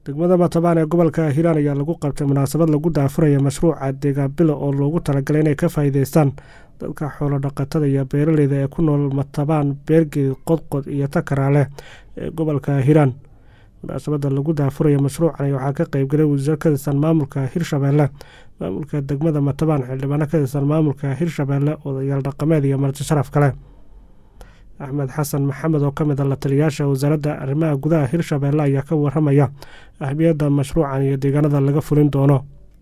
degmada matabaan ee gobolka hiiraan ayaa lagu qabtay munaasabad lagu daafuraya mashruuca deegaanbilo oo loogu talagalay inay ka faa'iideystaan dadka xoolo dhaqatada iyo beeraleyda ee ku nool matabaan beergeed qodqod iyo takaraale ee gobolka hiiraan munaasabada lagu daafuraya mashruucan waxaa ka qeybgalay wasiir ka tirsan maamulka hirshabeelle maamulka degmada matabaan xildhibaano ka tirsan maamulka hirshabeelle odayaal dhaqameed iyo marti sharaf kale axmed xasan maxamed oo ka mid a la taliyaasha wasaaradda arrimaha gudaha hirshabeelle ayaa ka waramaya ahmiyadda mashruucan iyo deegaanada laga fulin doono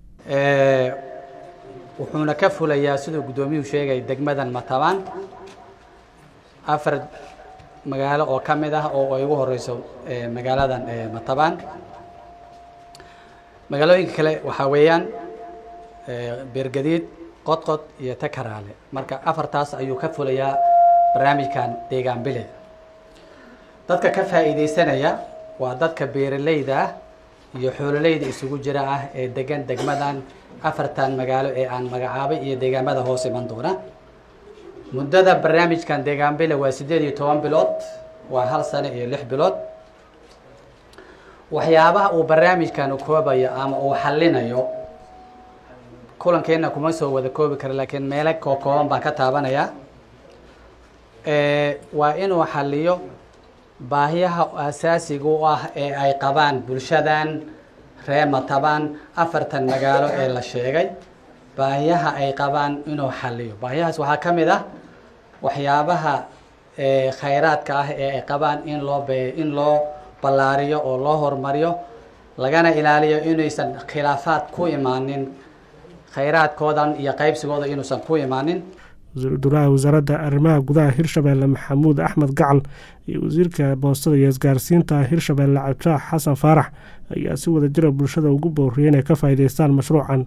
wuxuuna ka fulayaa siduu guddoomiyuhu sheegay degmadan matabaan afar magaalo oo ka mid ah oo ay ugu horeyso magaaladan matabaan magaalooyinka kale waxaa weeyaan beergadiid qodqod iyo takaraale marka afartaas ayuu ka fulayaa barnaamijkan deegaan bile dadka ka faa'iideysanaya waa dadka beeraleyda ah iyo xoololeyda isugu jira ah ee degan degmadan afartan magaalo ee aan magacaabay iyo deegaamada hoos iman doona muddada barnaamijkan deegaan bile waa siddeed iyo toban bilood waa hal sano iyo lix bilood waxyaabaha uu barnaamijkan koobayo ama uu xallinayo kulankeenna kuma soo wada koobi kara laakiin meelo kookooban baan ka taabanayaa waa inuu xaliyo baahiyaha asaasiga u ah ee ay qabaan bulshadan ree matabaan afartan magaalo ee la sheegay baahiyaha ay qabaan inuu xaliyo baahiyahaas waxaa ka mid ah waxyaabaha khayraadka ah ee ay qabaan in loo be in loo ballaariyo oo loo horumariyo lagana ilaaliyo inaysan khilaafaad ku imaanin khayraadkoodan iyo qaybsigooda inuusan ku imaanin wasiirdulaha wasaaradda arrimaha gudaha hirshabeelle maxamuud axmed gacal iyo wasiirka boostada iyo isgaarsiinta hirshabeelle cabdishaax xasan faarax ayaa si wada jira bulshada ugu booriyay inay ka faa'iideystaan mashruucan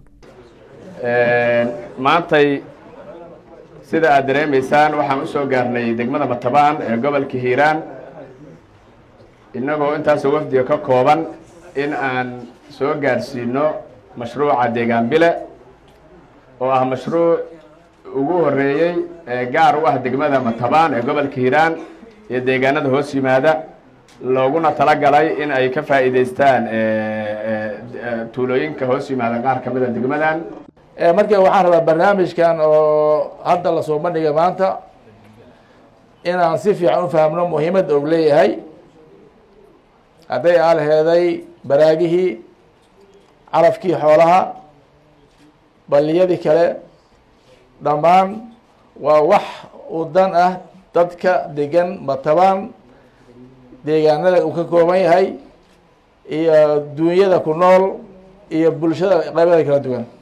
maantay sida aad dareemaysaan waxaan u soo gaarnay degmada matabaan ee gobolka hiiraan innagoo intaasoo wafdiga ka kooban in aan soo gaarsiino mashruuca deegaan bile oo ah mashruuc ugu horeeyey ee gaar u ah degmada matabaan ee gobolka hiiraan iyo deegaanada hoos yimaada looguna talagalay in ay ka faa'iideystaan tuulooyinka hoos yimaada qaar ka mid a degmadan marka waxaan rabaa barnaamijkan oo hadda lasoo bandhigay maanta inaan si fiican u fahmno muhiimadda og leeyahay hadday aalheeday baraagihii carafkii xoolaha balliyadii kale dhammaan waa wax u dan ah dadka degan matabaan deegaanada uu ka kooban yahay iyo duunyada ku nool iyo bulshada qaybada kala duwan